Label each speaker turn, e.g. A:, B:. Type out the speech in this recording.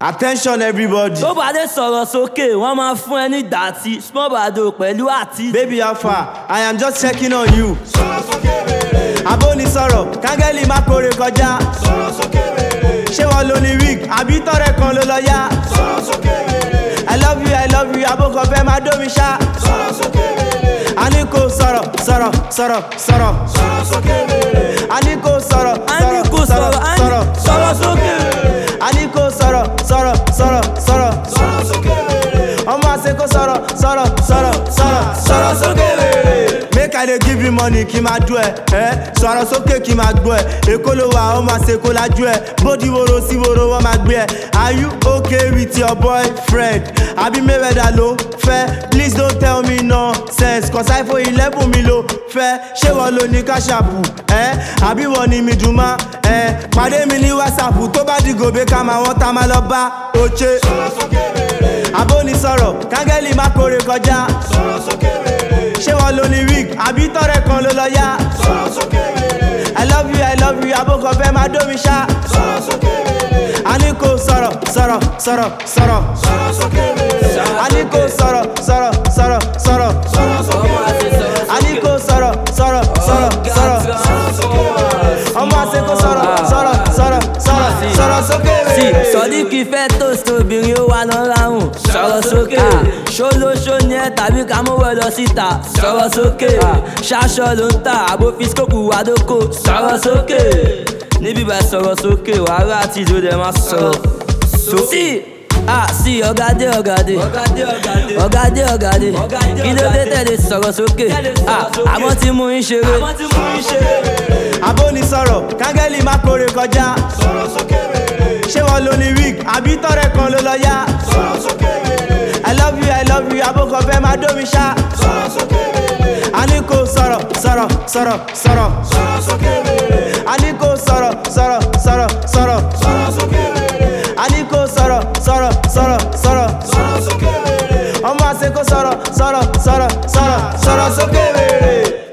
A: Attention everybody.
B: tó bá dé sọ̀rọ̀ sókè wọ́n máa fún ẹ ní dàtí small bado pẹ̀lú àti.
A: Baby how far? I am just checking on you. Abóni sọ̀rọ̀, kángẹ́lì má kórè kọjá. Ṣé wọ́n lo ní wig? Àbí tọ́rẹ̀ kan ló lọ yá? I love you, I love you, abókọ̀ fẹ́ máa dómi ṣá. A ní kò sọ̀rọ̀, sọ̀rọ̀, sọ̀rọ̀, sọ̀rọ̀. A ní kò sọ̀rọ̀,
B: a ní kò sọ̀rọ̀ a ní
A: sọ̀rọ̀.
B: sọ̀rọ̀ sókè.
A: A ní kò sọ̀rọ̀, sọ̀rọ̀, sọ̀rọ̀, sọ̀rọ̀. Ọmọ àṣẹ kò sọ̀rọ̀, sọ̀rọ̀, sọ̀rọ̀, sọ̀rọ̀, sọ̀rọ̀ sókè. Make I dey give you money kí máa dún ẹ, ẹ́ sọ̀rọ̀ sókè kí máa gbọ́ ẹ. Èkó ló wà, ó máa ṣe kó lájú ẹ. Bódi woro sí woro wọ́n máa gbé ẹ. Are you okay with your boyfriend? Àbí Mayweather ló fẹ́? Please don't tell me nonsense, cause iPhone eleven mi ló fẹ́. Ṣé wọ́n lo ní káṣàpù? Ẹ́ àbí wọ́n ní mi dùn má? Ẹ́ pàdé mi ní WhatsApp tó bá di gòbé ká máa wọ́n tá máa lọ bá Oche. Abóni sọ̀rọ̀, kángẹ́lì má kórè kọjá. Ṣé wọ́n lo ní wig? Àbí tọ́rẹ̀ kan ló lọ yá? I love you, I love you, abókọ̀ fẹ́ máa dómi ṣá. A ní kò sọ̀rọ̀, sọ̀rọ̀, sọ̀rọ̀, sọ̀rọ̀. A ní kò sọ̀rọ̀, sọ̀rọ̀, sọ̀rọ̀, sọ̀rọ̀.
B: ọmọ àti sọ̀rọ̀
A: A ní kò sọ̀rọ̀, sọ̀rọ̀, sọ̀rọ̀, sọ̀rọ̀. Ọmọ àṣẹ kò sọ̀rọ̀, sọ̀rọ̀, sọ̀rọ̀, sọ̀rọ̀, sọ̀rọ̀ sókè.
B: sí sọdíkì fẹ́ toast obìnrin ó wà lọ ráhùn sọ̀rọ̀ sókè ṣólóṣó ni ẹ tàbí ká mú wẹ lọ síta sọ̀rọ̀ sókè ṣaṣọ ló ń tà àbó fisikópù wádókò sọ̀rọ̀ sókè níbí bá sọ̀rọ̀ sókè wàhálà àti ìjó dẹ̀ máa sọ̀rọ̀ sókè. Ah, sí ọ̀gádé ọ̀gádé ọ̀gádé ọ̀gádé kí ló dé tẹ̀lé sọ̀rọ̀ sókè Ah, àmọ́ tí mú ń ṣeré
A: Abóni sọ̀rọ̀, kángẹ́lì má kórè kọjá. Ṣé wọ́n lo ní wig? Àbí tọ́rẹ̀ kan ló lọ yá? I love you, I love you, abókọ̀ fẹ́ máa dómi ṣá. A ní kò sọ̀rọ̀, sọ̀rọ̀, sọ̀rọ̀, sọ̀rọ̀. A ní kò sọ̀rọ̀, sọ̀rọ̀, sọ̀rọ̀, sọ̀rọ̀. A ní kò sọ̀rọ̀, sọ̀rọ̀, sọ̀rọ̀, sọ̀rọ̀. Ọmọ àṣẹ kò sọ̀rọ̀, sọ̀rọ̀, sọ̀rọ̀, sọ̀rọ̀, sọ̀rọ̀ sókè wèrè.